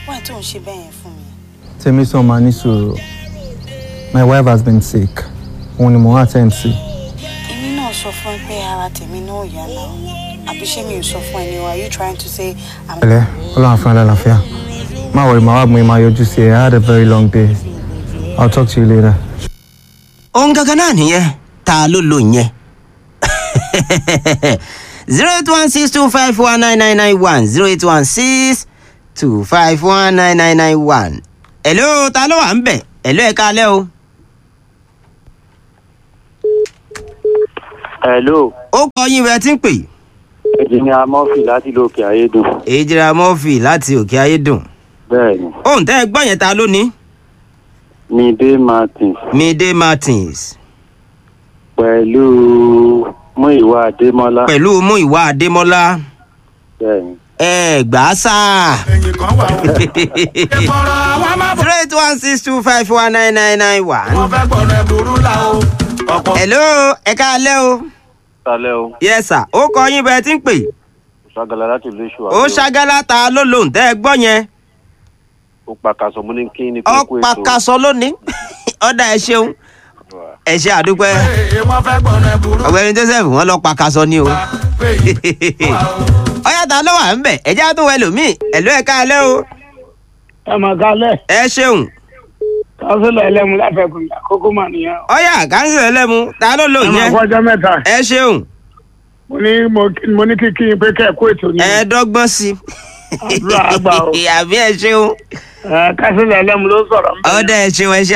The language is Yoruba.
wáyé tó ń ṣe bẹ́ẹ̀ yẹn fún mi. Tèmi sọ ma ní sùúrù. My wife has been sick. Òun ni mo wá attend sí. èmi náà sọ fún ẹ pé ara tèmi náà ò yá náà àbí ṣé mi ò sọ fún ẹ ni o are you trying to say i'm. Ẹlẹ́ Ọlọ́run fún ẹ lálàáfíà. Má wọrí màá wá gbọ́n máa yọjú sí ẹ. I had a very long day. I'll talk to you later. ohun gangan náà nìyẹn ta ló lò yẹn zero eight one six two five one nine nine nine one zero eight one six two five one nine nine nine one. hello ta ló wà ń bẹ̀ hello ẹ̀ kalẹ́ o. hello ó kọ yín bẹ́ẹ̀ tí ń pè. engineer murphy láti lókè ayédùn èjìrà murphy láti òkè ayédùn. bẹ́ẹ̀ ni ohun tẹ́ ẹ gbọ́ yẹn ta ló ní. midé martins midé martins pẹ̀lú múìwá adémọ́lá pẹ̀lú múìwá adémọ́lá bẹ́ẹ̀ ni ẹ gbà á sáà. zero eight one six two five one nine nine nine one. hello ẹ káalẹ́ o. sálẹ̀ o yes sir ó kọ yín bẹ́ẹ̀ tí ń pè. ṣàgàlà láti ìlú èṣù ó ṣàgálà ta ló lòun tẹ́ ẹ gbọ́ yẹn. ó pàkàṣọ mú ní kí ni ọ pàkàṣọ lónìí ọ̀dà ẹ ṣeun ẹ ṣe àdúpẹ́ ọ̀gbẹ́ni joseph wọ́n lọ pàkàṣọ ni o. ọ̀yá ta ló wà ń bẹ̀ ẹ̀jẹ̀ á tún wẹ̀ lómi ẹ̀lú ẹ̀ káalẹ́ o. ẹ mà kálẹ̀ ẹ ṣeun kánsílẹ̀ ẹlẹ́mu láfẹ̀kùn àkókò mà nìyẹn. ọ̀yá káńsì ẹlẹ́mu ta ló lò ẹ máa yẹn. fọjọ́ mẹ́ta ẹ ṣeun mo ní mo- mo ní kí kí n pé kẹ́ ẹ̀ kó ètò ní. ẹ dọ́gbọ́n sí Àdúrà àgbà o. i àbí ẹ ṣeun ẹ kánsílẹ̀ ẹlẹ́mu ló sọ̀rọ̀ ń bẹ̀rẹ̀. ọ̀dà ẹ ṣeun ẹ ṣe